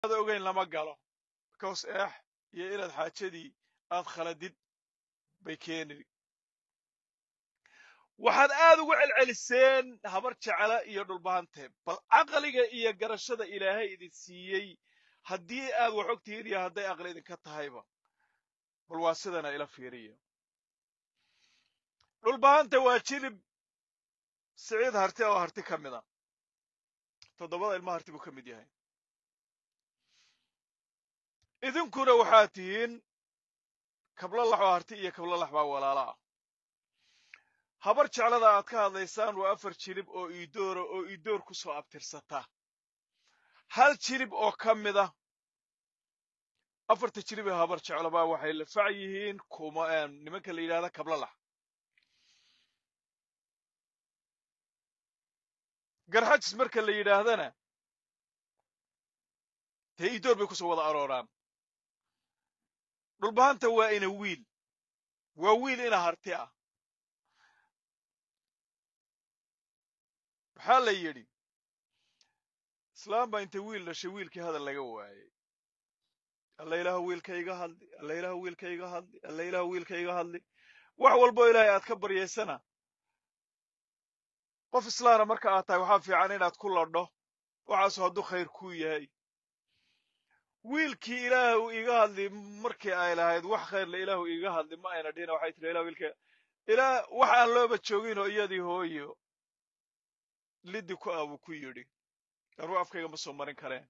aad ogeyn lama galo because eex iyo inaad xaajadii aad khaladid bay keeni waxaad aad ugu celceliseen habar jecla iyo dhulbahante bal caqliga iyo garashada ilaahay idin siiyey haddii aad wax ogtihiin iyo hadday aqli idinka tahayba bal waa sidana ila fiiriya dhulbahanta waa jilib siciid harti oo harti ka mid a toddobada ilma harti buu ka mid yahay idinkuna waxaad tihiin kablalax oo harti iyo kablalax baa walaala ah habar jeclada aad ka hadlaysaan waa afar jilib oo iidoora oo iidoor ku soo abtirsata hal jilib oo ka mid a afarta jilib ee habar jeclobaa waxay lafac yihiin kuma nimanka la yidhahda kablalax garxajis marka la yidhaahdana dee iidoor bay kusoo wada arooraan dhulbahanta waa ina wiil waa wiil ina harti ah waxaa la yidhi islaam baa intay wiil dhashay wiilkii hadal laga waayey alla ilaahu wiilka iga hadli alla ilaahu wiilka iga hadli alla ilaahu wiilka iga hadli wax walboo ilaahay aad ka baryaysana qof islaana marka aad tahay waxaa fiican inaad ku ladho waxaasu hadduu khayr kuu yahay wiilkii ilaahu iga hadli markii ay lahayd wax khayrle ilaahu iga hadli ma ayna dhihina waxay tiri ilahu wiilka ilaa wax aan looba jooginoo iyadii hooyo liddi ku ah buu ku yidhi anuu afkayga ma soo marin kareen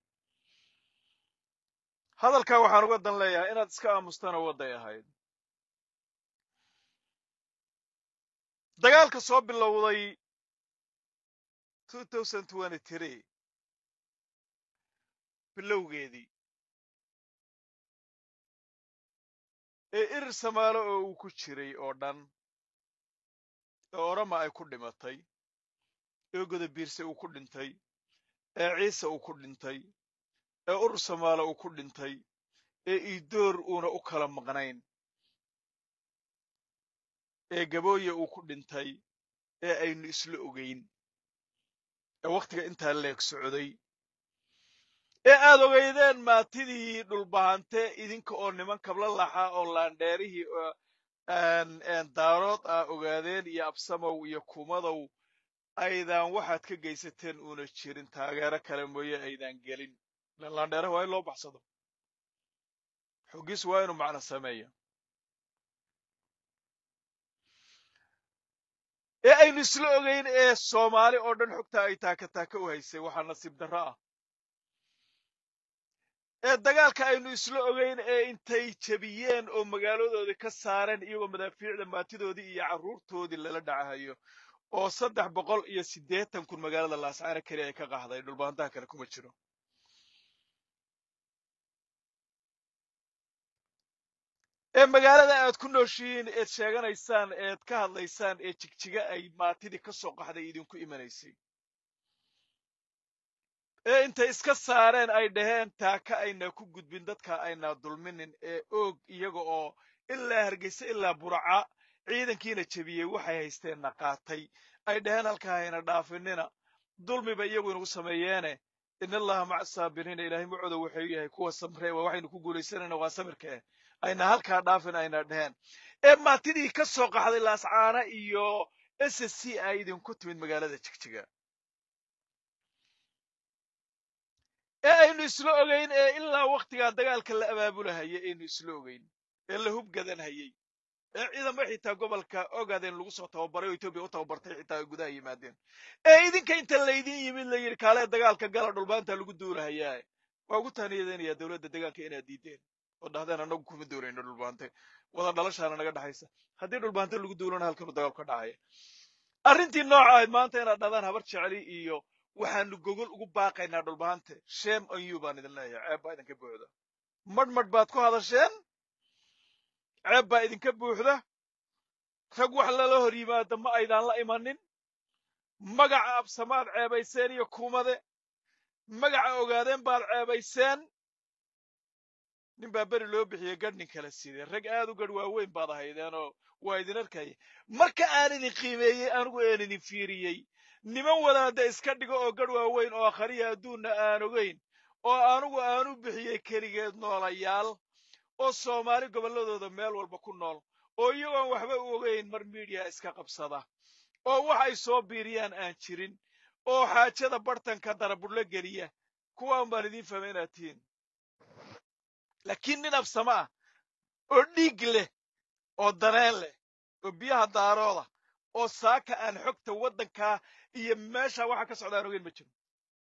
hadalkaa waxaan uga dan leeyahay inaad iska aamustana wadday ahayd dagaalka soo bilowday bilowgeedii ee irir samaalo oo uu ku jiray oo dhan ee orama ay ku dhimatay ee godabiirse uu ku dhintay ee ciise uu ku dhintay ee urur samaalo uu ku dhintay ee iidoor uuna u kala maqnayn ee gabooye uu ku dhintay ee aynu isla ogayn ee wakhtiga intaa leeg socday ee aad ogaydeen maatidii dhulbahante idinka oo niman kabla laxa oo laandheerihii daarood ah ogaadeen iyo absamow iyo kumadow aydaan waxaad ka geysateen uuna jirin taageero kale mooye aydaan gelin ilan laandheeraha waa in loo baxsado xoggiisu waa inuu macno sameeya ee aynu isla ogayn ee soomaali oo dhan xogta ay taaka taaka u haysay waxaa nasiib darro ah ee dagaalka aynu isla ogayn ee intay jebiyeen oo magaaladoodii ka saareen iyagoo madaafiicda maatidoodii iyo carruurtoodii lala dhacahayo oo saddex boqol iyo siddeetan kun magaalada laascaana keli ay ka qahday dhulbaantaha kale kuma jiro ee magaalada aad ku nooshihiin eed sheeganaysaan eed ka hadlaysaan ee jigjiga ay maatidii ka soo qaxday idinku imanaysay ee intay iska saareen ay dhaheen taaka ayna ku gudbin dadka ayna dulminin ee oog iyaga oo ilaa hargeysa ilaa buraca ciidankiina jebiyey waxay haysteenna qaatay ay dhaheen halkaa hayna dhaafinina dulmiba iyagu inagu sameeyeene in allaha maca saabiriina ilaahay macooda wuxuu yahay kuwa samree waa waxaynu ku guulaysanayna waa samirka eh ayna halkaa dhaafin ayna dhaheen ee maatidii ka soo qaxday laascaana iyo s s c ay idinku timid magaalada jigjiga ee aynu isla ogayn ee ilaa wakhtigaa dagaalka la abaabulahayay aynu isla ogayn ee la hubgadanhayey ee ciidamo xitaa gobolka ogaadeen lagu soo tababaray oo etoobiya u tababartay xitaa ay gudaha yimaadeen ee idinka inta laydin yimid la yidhi kaalee dagaalka gala dhulbaanta lagu duulahayaa waa ugu taaniyadeynayaa dowladda deegaanka inaad diideen oo dhahdeen annagu kuma duulayno dhulbaante wada dhalashaana naga dhexaysa haddii dhulbaante lagu duulana halkanu dagaal ka dhacaya arrintii nooca ahayd maanta inaad dhahdaan habar jeceli iyo waxaanu gogol ugu baaqaynaa dhulbahante shame on you baan idin leeyahay ceeb baa idinka buuxda madh madh baad ku hadasheen ceeb baa idinka buuxda rag wax lala hor yimaada ma aydaan la imanin magaca absamaad ceebayseen iyo kumade magaca ogaadeen baad ceebayseen nin baa beri loo bixiyey gadh nin kala sidee rag aad u gadh waaweyn baad ahaydeenoo waa idin arkaya marka aan idin qiimeeyey anigu aan idin fiiriyey niman wadaada iska dhigo oo gadh waaweyn oo akhriya adduunna aan ogayn oo anugu aanu bixiyey keligeed noolayaal oo soomaali gobolladooda meel walba ku nool oo iyagoon waxba u ogayn mar miidiya iska qabsada oo wax ay soo biiriyaan aan jirin oo xaajada bartanka darabudhlo geliya kuwaan baan idiin fahmay inaad tihiin laakiin nin absama ah oo dhiig leh oo daneen leh oo biyaha daarooda oo saaka aan xogta waddankaa iyo meesha waxa ka socda aan ogeyn ma jiro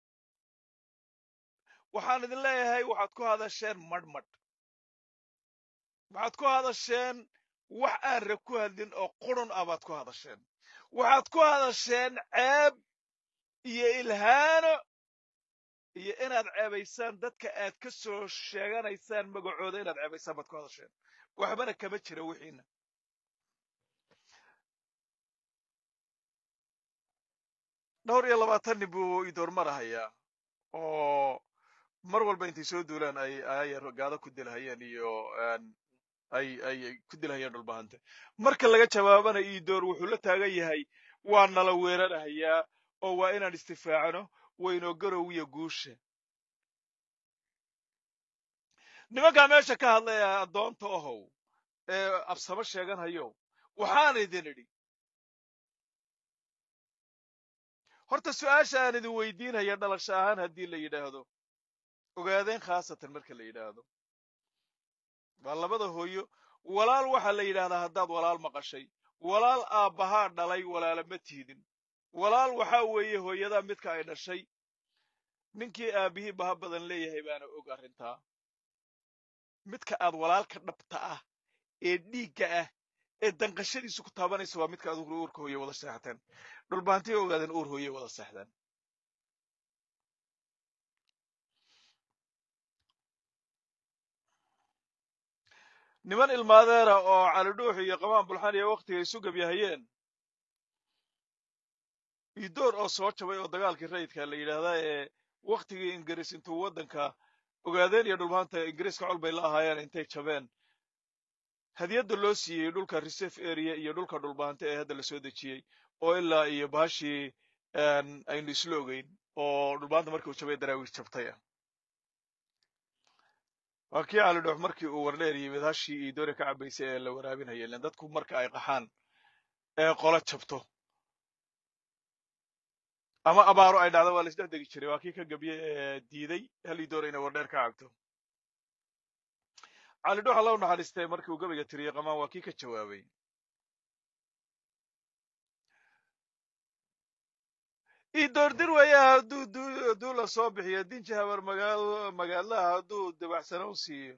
waxaan idin leeyahay waxaad ku hadasheen madhmadh waxaad ku hadasheen wax aan rag ku hadlin oo qurun ah baad ku hadasheen waxaad ku hadasheen ceeb iyo ilhaano iyo inaad ceebaysaan dadka aad ka soo sheeganaysaan magacooda inaad ceebaysaan baad ku hadasheen waxbana kama jira wixiina dhowr iyo labaatan nin buu idoormarahayaa oo mar walba intay soo duulaan ay ayar gaado ku dilhayeen iyo ay ay ku dilhayeen dhulbahante marka laga jawaabana iidoor wuxuu la taagan yahay waa nala weerarahayaa oo waa inaan istifaacno waynoo garowiya guusha nimankaa meesha ka hadlaya addoonta ohow ee absamo sheeganhayo waxaan idin idhi horta su-aasha aan idin weydiinhaya dhalasho ahaan haddii la yidhaahdo ogaadeen khaasatan marka la yidhaahdo waa labada hooyo walaal waxaa la yidhaahdaa haddaad walaal maqashay walaal aabbahaa dhalay walaala ma tiidin walaal waxaa weeye hooyadaa midka ay dhashay ninkii aabbihii baha badan leeyahay baana og arrintaa midka aad walaalka dhabta ah ee dhiigga ah ee danqashadiisu ku taabanaysa waa midka aad uurka hooye wada seexateen dhulbaantay ogaadeen uur hooye wada seexdeen niman ilmaadeera oo calidhuux iyo qamaan bulxan iyo wakhtiga isu gabyahayeen idoor oo soo jabay oo dagaalkii rayidka la yidhaahdaa ee wakhtigii ingiriis intuu waddanka ogaadeen iyo dhulbaanta ingiriiska col bay la ahaayeen intay jabeen hadiyadda loo siiyey dhulka reserve area iyo dhulka dhulbaante ee hadda la soo dejiyey oo ilaa iyo bahashii aynu isla ogeyn oo dhulbaanta markii uu jabay daraawiir jabtay ah waa kii calidhoox markii uu wardheer yimid hashii iyo doori ka cabaysay ee la waraabinaya ilen dadku marka ay qaxaan ee qolo jabto ama abaaro ay dhacdo waa la isdhex degi jiray waa kii ka gabye ee diiday hal ii doora inay wardheer ka cabto calidhoox alla u naxariistay markii uu gabayga tiriyey qamaan waa kii ka jawaabay idoordir weeya hadduu hadduu la soo bixiyo dinji habar magaal magaalaha hadduu dabaxsano u siiyo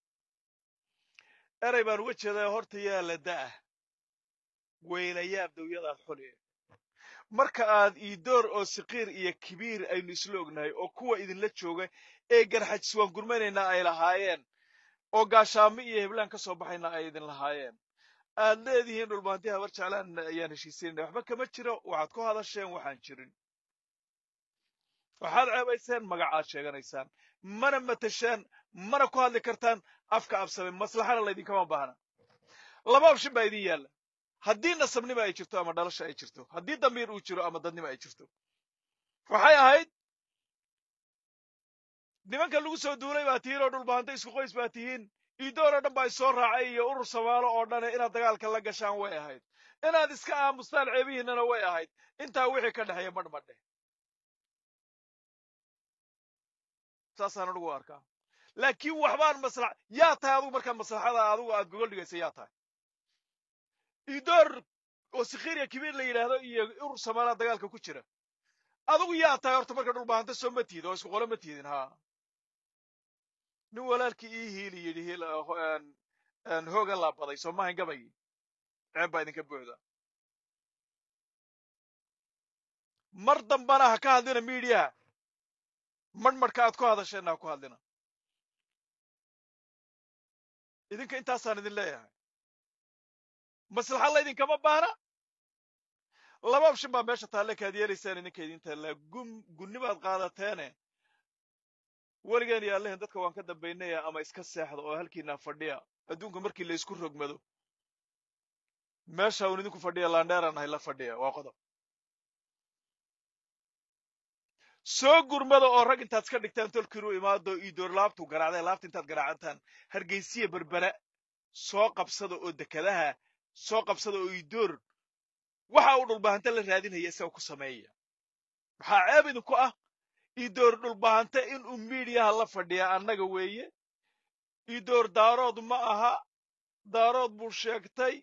erey baan uga jeedaa horta yaa la da'ah weylayaab dawyadaad xuli marka aad iidoor oo siqiir iyo kibiir aynu isla ognahay oo kuwa idinla jooga ee garxajis waan gurmanaynaa ay lahaayeen oo gaashaamo iyo heblaan ka soo baxayna ay idin lahaayeen aad leedihiin dhulbaanti habar jeclaan ayaan heshiisanayna waxba kama jiro waxaad ku hadasheen waxaan jirin waxaad ceebayseen magacaad sheeganaysaan mana matasheen mana ku hadli kartaan afka absame maslaxana laydinkama baahna laba opshin baa idin yaalla haddii nasabnima ay jirto ama dhalasha ay jirto haddii damiir uu jiro ama dadnima ay jirto waxay ahayd nimanka lagu soo duulay baa tihiin oo dhulbaanta isku qoys baa tihiin iidoor oo dhan baa isoo raacay iyo urur samaalo oo dhane inaad dagaalka la gashaan way ahayd inaad iska aamustaan ceebihiinnana way ahayd intaa wixii ka dhexeeya madhmadhe saasaan anugu arkaa laakiin waxbaan maslax yaa tahay adugu markaa maslaxada adugu aad gogol dhigaysa yaa tahay iidoor oo sikhiiriya kibiir la yidhaahdo iyo urur samaalaha dagaalka ku jira adugu yaa tahay horta marka dhulbaanta soo ma tiid oo isku qolo ma tiidin haa nin walaalkii ii hiili yidhi hoogan laabaday soo maahan gabaygi ceeb baa idinka buuxda mar dambana ha ka hadlina miidiyaha marhmarhka aad ku hadasheenna ha ku hadlina idinka intaasaan idin leeyahay maslaxa laydinkama baahna laba opshin baa meesha taalle kaad yeelaysaan idinka idin taallaa gun gunnibaad qaadateene weligeen iyo allahin dadka waan ka dambaynaya ama iska seexda oo halkiinaa fadhiya adduunka markii la isku rogmado meesha uun idinku fadhiya laandheeraan ahay la fadhiya waa qodob soo gurmada oo rag intaad iska dhigtaan tolkiinu imaado iidoor laabtuu garaacday laabta intaad garaacantaan hargeysiya berbera soo qabsada oo dekadaha soo qabsada oo iidoor waxa uu dhulbahante la raadinaya isaga ku sameeya maxaa ceeb idinku ah iidoor dhulbahante inuu miidiyaha la fadhiya annaga weeye iidoor daarood ma aha daarood buu sheegtay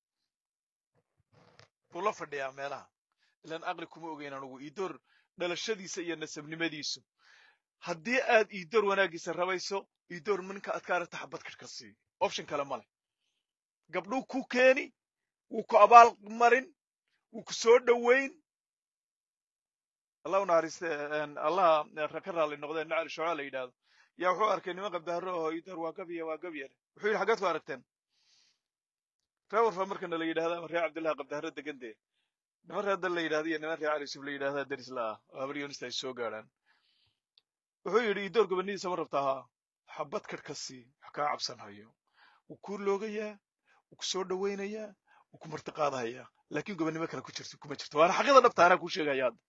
buu la fadhiyaa meelaha ilaan aqli kuma ogeyn anugu iidoor dhalashadiisa iyo nasabnimadiisu haddii aad iidoor wanaaggiisa rabayso iidoor ninka aad ka aragta xabad kadhka sii option kale ma leh gabdhuu ku keeni wuu ku abaal marin wuu ku soo dhowayn allah u naxariiste allaha ka raalli noqdeen nacali shocaa la yidhaahdo yaa wuxuu arkay niman qabdaaro oo iidoor waa gabiya waa gabyar wuxuu yidhi xaggeed ku aragteen reer warfa markana la yidhahda ama reer cabdillahi qabdaaro degandee niman reer dal la yidhahda iyo niman reer cali yusuf la yidhahda deris la ah oo habar yoonista ay soo gaadhaan wuxuu yidhi iidoor gobanidiisa ma rabtaa haa xabad kadh ka sii wax kaa cabsan hayo wuu kuu loogayaa wuu ku soo dhowaynayaa wuu ku martiqaadahayaa laakiin gobannimo kale ku jirto kuma jirto waana xaqida dhabta anaa kuu sheegaya hadda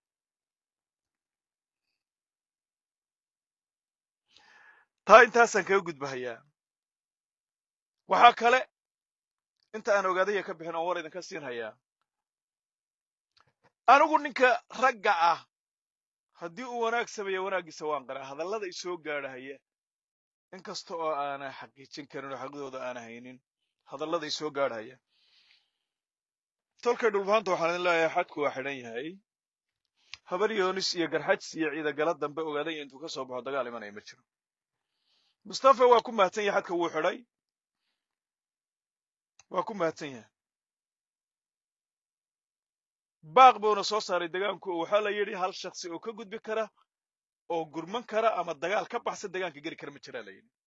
taa intaasaan kaga gudbahayaa waxaa kale inta aan ogaadaya ka bixin oon war idinka siin hayaa anigu ninka ragga ah haddii uu wanaag sameeya wanaaggiisa waan qaraa hadallada isoo gaadhahaya in kasta oo aana xaqiijin karin oo xaqdooda aana haynin hadallada isoo gaadhaya tolkay dhulbaanta waxaan idin leeyahay xadku waa xidhan yahay habar yoonis iyo garxajs iyo ciidagala dambe ogaadaya intuu ka soo baxo dagaal imanaya ma jiro mustafa waa ku mahadsan yahay xadka wuu xidhay waa ku mahadsan yahay baaq buuna soo saaray degaanku oo waxaa la yidhi hal shaksi oo ka gudbi kara oo gurman kara ama dagaal ka baxsan degaanka geli kara ma jiraa la yidhi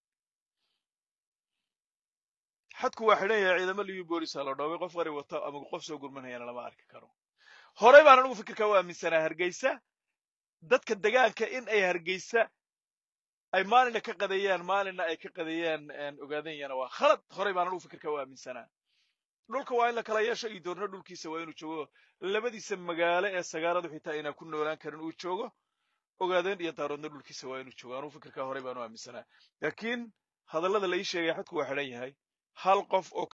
xadku waa xidhan yahay ciidamo liyu boolisa la dhoobay qof qari wata ama qof soo gurmanayana lama arki karo horey baan anigu fikirka u aaminsanaa hargeysa dadka degaanka in ay hargeysa ay maalina ka qadeeyaan maalina ay ka qadeeyaan ogaadanyana waa khalad horey baan anigu fikirka u aaminsanaa dhulka waa in la kala yeesho iyo doorna dhulkiisa waa inuu joogo labadiisa magaalo ee sagaaradu xitaa inaan ku noolaan karin uu joogo ogaadeen iyo daaroodna dhulkiisa waa inuu joogo anugu fikirkaa horey baan u aaminsanaa laakiin hadallada la ii sheegaya xadku waa xidhan yahay hal qof oo